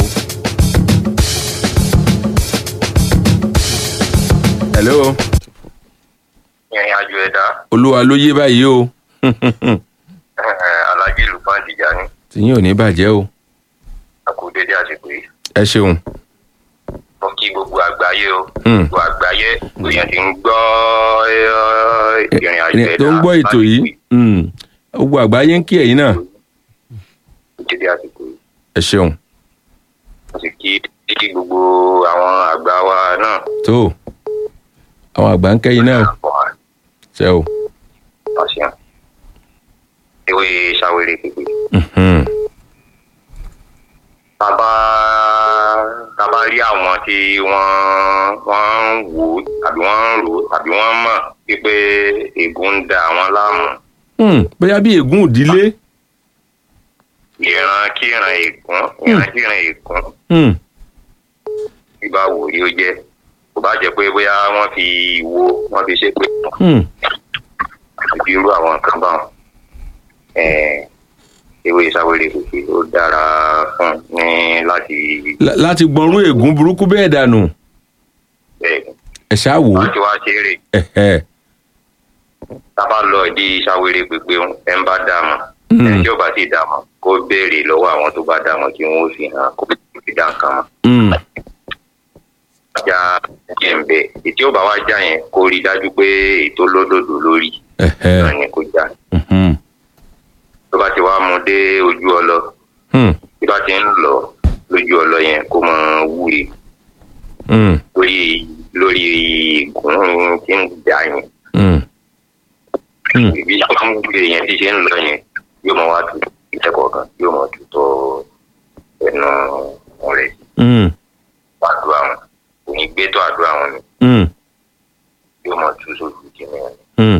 hello ìrìn àjò ẹ̀dá olúwa ló yé báyìí o alájí lùpán tìjàní tìyín ò ní bàjẹ́ o àkùdédé àsìkò yìí ẹ ṣeun mo kí gbogbo àgbáyé o Hmm. gbogbo àgbáyé èèyàn ti ń gbọ́ eh, ìrìn àjò ẹ̀dá tó ń gbọ́ ètò yìí mm, gbogbo àgbáyé ń kí ẹ̀yin náà àkùdédé àsìkò yìí ẹ ṣeun mo sì kí kí gbogbo àwọn àgbà wa náà tó àwọn àgbà ń kẹ́yìn náà ṣe o ọ̀sẹ̀ ewé ṣàwérè pépé Mhm. bàbá bàbá rí àwọn tí wọ́n wọ́n ń wò ó tàbí wọ́n ń rò ó tàbí wọ́n mọ̀ wípé ègún ń da àwọn láàmú Hmm, bóyá bí ègún òdílé ìran kíran ègún ìran kíran ègún Hmm, ìgbà wò yóò jẹ́ kò bá jẹ́ pé bóyá wọ́n fi wo wọ́n fi ṣe pé hmm, àti irú àwọn nǹkan báwọn eh, ewé ìsáwérè pépé ó dára fún ní láti lá- láti gbọ́nrú ègún burúkú bẹ́ẹ̀ dànù bẹ́ẹ̀ ẹ ṣáà wò ó láti wá ṣeré Ẹ̀hẹ́. tábà lọ di ìsáwérè pépé ẹ ń bá dà mọ́ Hmm. ẹni tí ó bá ti dà mọ́ kó béèrè lọ́wọ́ àwọn tó bá dà mọ́ kí wọ́n ó fi hàn kó fi dà nǹkan mọ́. Hmm, já jẹ́ ń bẹ̀ ètí ó bá wá já yẹn kó rí i dájú pé ètò lódòdó lórí ẹ̀hẹ́. náà ni kó já Mhm. tó bá ti wá mú dé ojú ọlọ Hmm, tí bá ti ń lọ lójú ọlọ yẹn kó mọ wúre hmm, lórí lórí ìgún tí ń jà yẹn hmm. Hmm. bí wọ́n ń wúre yẹn tí ṣe ń lọ yẹn yóò mọ wá tu ìtẹ́kọ̀ọ́ kan yóò mọ tu tọ́ ẹnu rẹ̀ Hmm, àdúrà wọn kò ní gbé tó àdúrà wọn ni hmm, yóò mọ tu sójú kìnìún yẹn. hmm.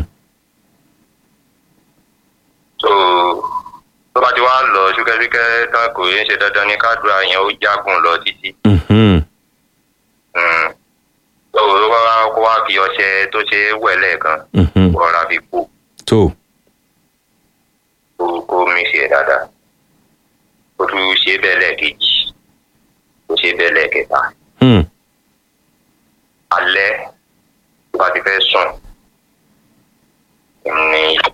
so tó bá ti wá lọ ṣúkẹ́ṣúkẹ́ tán kò ń ṣe dandan ní kádùrà yẹn ó jágùn lọ títí. Mhm. Mm. tó o bá wá kó wá fi ọṣẹ tó ṣe é wẹ̀ lẹ́ẹ̀kan Mhm. kó rọra fi kó tó kó kó mí ṣe dáadáa kó tún ṣe é bẹ́ẹ̀ lẹ́ẹ̀kejì kó ṣe é bẹ́ẹ̀ lẹ́ẹ̀kẹta Hmm, alẹ́ tó bá ti fẹ́ sùn ní